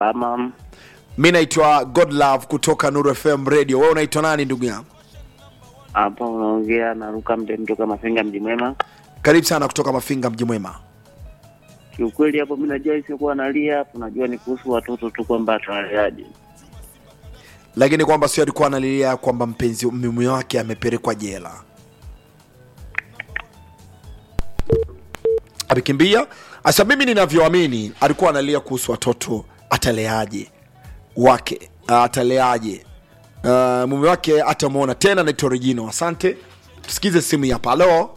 Ama mi naitwa godlove kutoka nuru fm radio wewe unaitwa nani ndugu yangu hapa unaongea na Luka Mdem toka Mafinga mji mwema. karibu sana kutoka mafinga mji mwema Kiukweli hapo mimi najua isiokuwa nalia hapo, najua ni kuhusu watoto tu kwamba tunaleaje. lakini kwamba sio alikuwa analilia kwamba mpenzi mume wake amepelekwa jela amekimbia asa mimi ninavyoamini alikuwa analia kuhusu watoto ataleaje wake ataleaje uh, mume wake atamwona tena naitwa regino asante tusikize simu hapa halo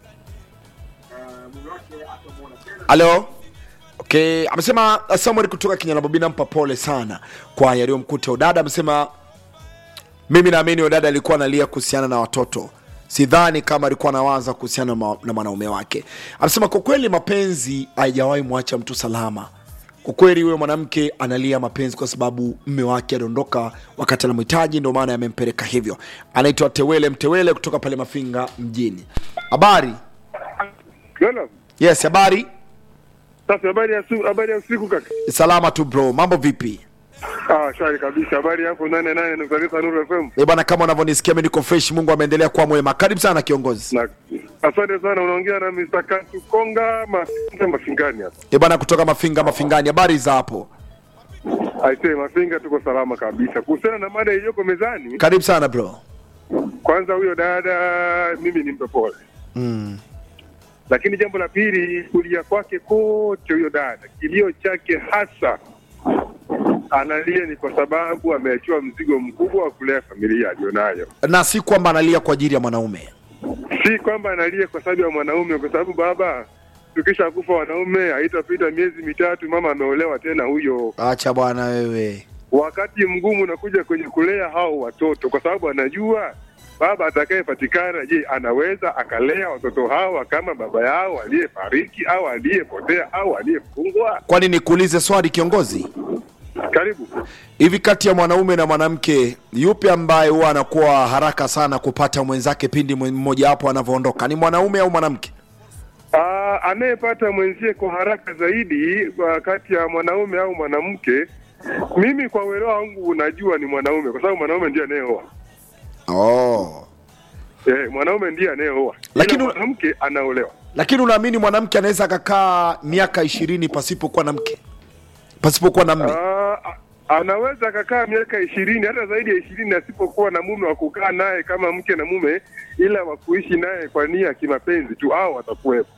halo okay amesema uh, samuel kutoka kinyanabobi nampa pole sana kwa yaliyomkuta udada amesema mimi naamini udada alikuwa analia kuhusiana na watoto sidhani kama alikuwa anawaza kuhusiana na ma- na mwanaume wake amesema kwa kweli mapenzi haijawahi mwacha mtu salama kwa kweli huyo mwanamke analia mapenzi kwa sababu mme wake aliondoka wakati anamhitaji ndio maana yamempeleka hivyo anaitwa tewele mtewele kutoka pale mafinga mjini habari Lolo, yes habari sasa habari ya su- habari ya usiku kaka. salama tu bro mambo vipi Ah, shwari kabisa. Habari yako nane nane nukta tisa Nuru FM. e bwana kama unavyonisikia mi niko fresh mungu ameendelea kuwa mwema karibu sana kiongozi Na asante sana, unaongea na Mr. Kantu Konga Mafinga Mafingani hapa. e bwana kutoka mafinga mafingani habari za hapo Aisee, Mafinga tuko salama kabisa. Kuhusiana na mada iliyoko mezani, karibu sana bro kwanza huyo dada mimi nimpe pole. mm. Lakini jambo la pili, kulia kwake kote huyo dada, kilio chake hasa analia ni kwa sababu ameachiwa mzigo mkubwa wa kulea familia aliyonayo. na si kwamba analia kwa ajili ya mwanaume si kwamba analia kwa sababu ya mwanaume, kwa sababu baba, tukisha kufa wanaume, haitapita miezi mitatu, mama ameolewa tena huyo. acha bwana wewe Wakati mgumu unakuja kwenye kulea hao watoto, kwa sababu anajua baba atakayepatikana, je, anaweza akalea watoto hawa kama baba yao aliyefariki au aliyepotea au aliyefungwa? kwani nikuulize swali kiongozi Karibu. hivi kati ya mwanaume na mwanamke yupi ambaye huwa anakuwa haraka sana kupata mwenzake pindi mwe- mmoja wapo anavyoondoka ni mwanaume au mwanamke Ah, anayepata mwenzie kwa haraka zaidi kwa kati ya mwanaume au mwanamke, mimi kwa uelewa wangu unajua ni mwanaume, kwa sababu mwanaume ndiye anayeoa. oh. Eh, mwanaume ndiye anayeoa, Lakini ila una- mwanamke anaolewa. lakini unaamini mwanamke anaweza akakaa miaka ishirini pasipokuwa na mke pasipokuwa na mme Ah, a- anaweza akakaa miaka ishirini hata zaidi ya ishirini asipokuwa na mume wa kukaa naye kama mke na mume, ila wa kuishi naye kwa nia ya kimapenzi tu, au watakuwepo.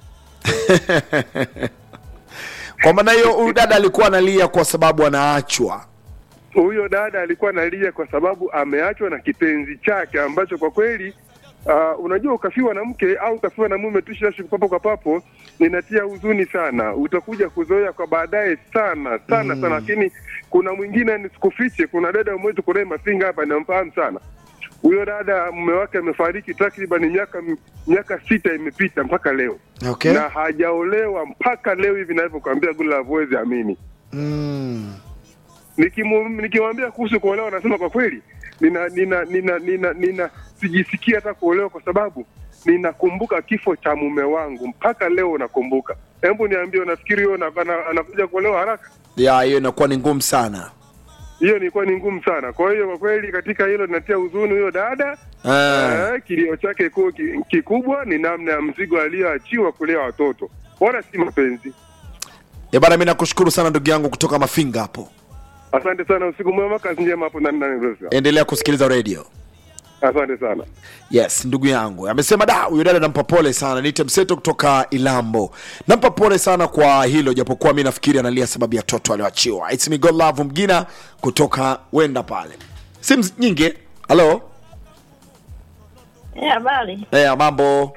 kwa maana hiyo huyu dada alikuwa analia kwa sababu anaachwa Huyo dada alikuwa analia kwa sababu ameachwa na kipenzi chake ambacho kwa kweli Uh, unajua ukafiwa na mke au ukafiwa na mume tu shashi papo kwa papo, ninatia huzuni sana. Utakuja kuzoea kwa baadaye sana sana sana, lakini kuna mwingine nisikufiche, kuna dada mmoja tuko naye Mafinga hapa, namfahamu sana huyo dada. Mume wake amefariki takriban miaka miaka sita imepita mpaka leo okay. na hajaolewa mpaka leo hivi ninavyokuambia, Gula huwezi amini mm. Nikimu- nikimwambia kuhusu kuolewa anasema kwa kweli nina nina nina nina, nina sijisikia hata kuolewa kwa sababu ninakumbuka kifo cha mume wangu mpaka leo nakumbuka. Hebu niambie, unafikiri huyo ana- ana- anakuja kuolewa haraka? ya hiyo inakuwa ni ngumu sana Hiyo ilikuwa ni ngumu sana. Kwa hiyo kwa kweli katika hilo linatia huzuni huyo dada Ah. eh, kilio chake kuu ki- kikubwa ni namna ya mzigo aliyoachiwa kulea watoto, wala si mapenzi. Eh bana mi nakushukuru sana ndugu yangu kutoka mafinga hapo Asante sana, usiku mwema, kazi njema hapo ndani ndani. Rosa. endelea kusikiliza radio Asante sana. yes ndugu yangu amesema da huyo dada nampa pole sana niite mseto kutoka ilambo nampa pole sana kwa hilo japokuwa mi nafikiri analia sababu ya toto alioachiwa It's me God love mgina kutoka wenda pale simu nyingi halo Eh, Habari hey, mambo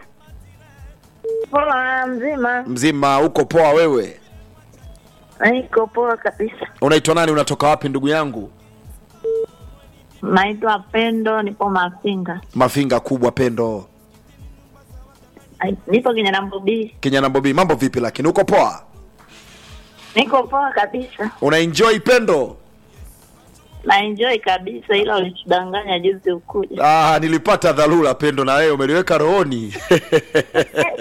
poa, mzima? mzima uko poa wewe Niko poa kabisa. unaitwa nani unatoka wapi ndugu yangu Naitwa Pendo, nipo Mafinga. mafinga kubwa pendo Ai, Nipo Kinyana Mbobi. kenya bobi mambo vipi lakini uko poa Niko poa kabisa, una enjoy pendo na enjoy kabisa, ila ulitudanganya juzi ukuja. ah, nilipata dharura pendo na wewe umeliweka rohoni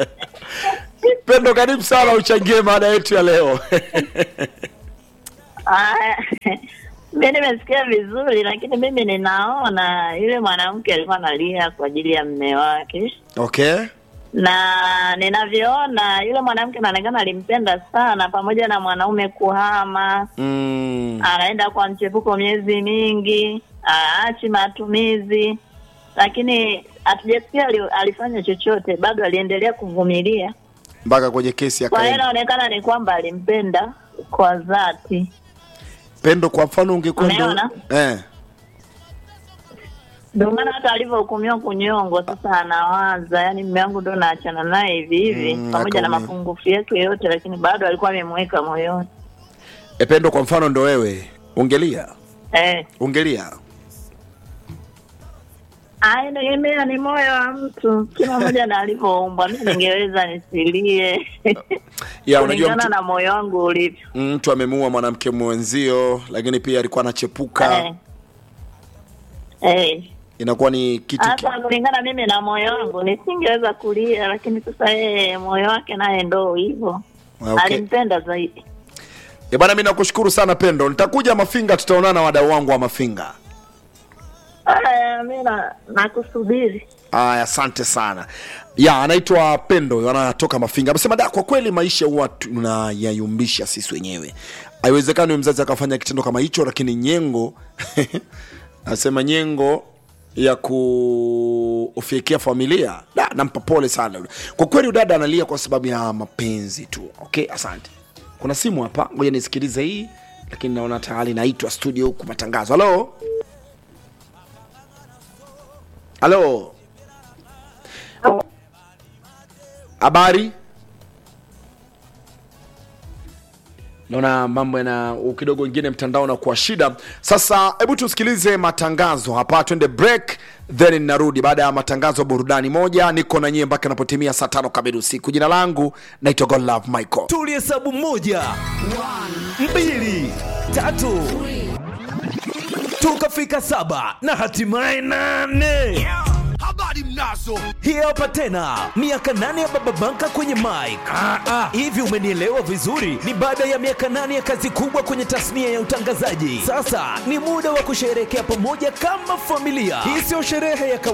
pendo karibu sana uchangie mada yetu ya leo Ah, mi nimesikia vizuri, lakini mimi ninaona yule mwanamke alikuwa analia kwa ajili ya mme wake, okay na ninavyoona yule mwanamke anaonekana alimpenda sana, pamoja na mwanaume kuhama, mm. anaenda kwa mchepuko miezi mingi, aachi matumizi, lakini hatujasikia ali- alifanya chochote, bado aliendelea kuvumilia. mpaka kwenye kesi Kwa hiyo akaenda inaonekana ni kwamba alimpenda kwa dhati. pendo kwa mfano ungekuwa ndo Umeona? eh. Ndio maana hata alivyohukumiwa kunyongwa, sasa anawaza, yani mume wangu ndo naachana naye hivi hivi, Mm, pamoja na akaumia. mapungufu yake yote, lakini bado alikuwa amemweka moyoni. E, pendo kwa mfano ndo wewe ungelia Eh, ungelia ah, inategemea ni moyo wa mtu, kila mmoja na alivyoumbwa. Mi ningeweza nisilie ya unajua kulingana mtu, na moyo wangu ulivyo. mtu amemuua mwanamke mwenzio lakini pia alikuwa anachepuka Eh. Eh. inakuwa ni kitu ki- Hata kulingana mimi na moyo wangu nisingeweza kulia, lakini sasa yeye moyo wake naye ndo hivyo, okay. alimpenda zaidi. E bwana, mi nakushukuru sana Pendo, nitakuja Mafinga, tutaonana na wadau wangu wa Mafinga. Aya, mi na- nakusubiri. Aya, asante sana. Ya, anaitwa Pendo, anatoka Mafinga. Amesema da, kwa kweli maisha huwa tunayayumbisha sisi wenyewe. Haiwezekani mzazi akafanya kitendo kama hicho, lakini nyengo anasema nyengo ya kufyekia familia da, nampa pole sana yule. Kwa kweli udada analia kwa sababu ya mapenzi tu. Okay, asante. Kuna simu hapa, ngoja nisikilize hii, lakini naona tayari naitwa studio huku matangazo. Halo, halo, habari? naona mambo yana kidogo ingine mtandao na kuwa shida sasa hebu tusikilize matangazo hapa twende break then narudi baada ya matangazo burudani moja niko na nyie mpaka napotimia saa tano kamili usiku jina langu naitwa godlove michael tulihesabu moja mbili tatu tukafika saba na hatimaye nane habari mnazo hii hapa tena miaka nane ya baba banka kwenye mike hivi umenielewa vizuri ni baada ya miaka nane ya kazi kubwa kwenye tasnia ya utangazaji sasa ni muda wa kusherehekea pamoja kama familia hii sio sherehe ya kawa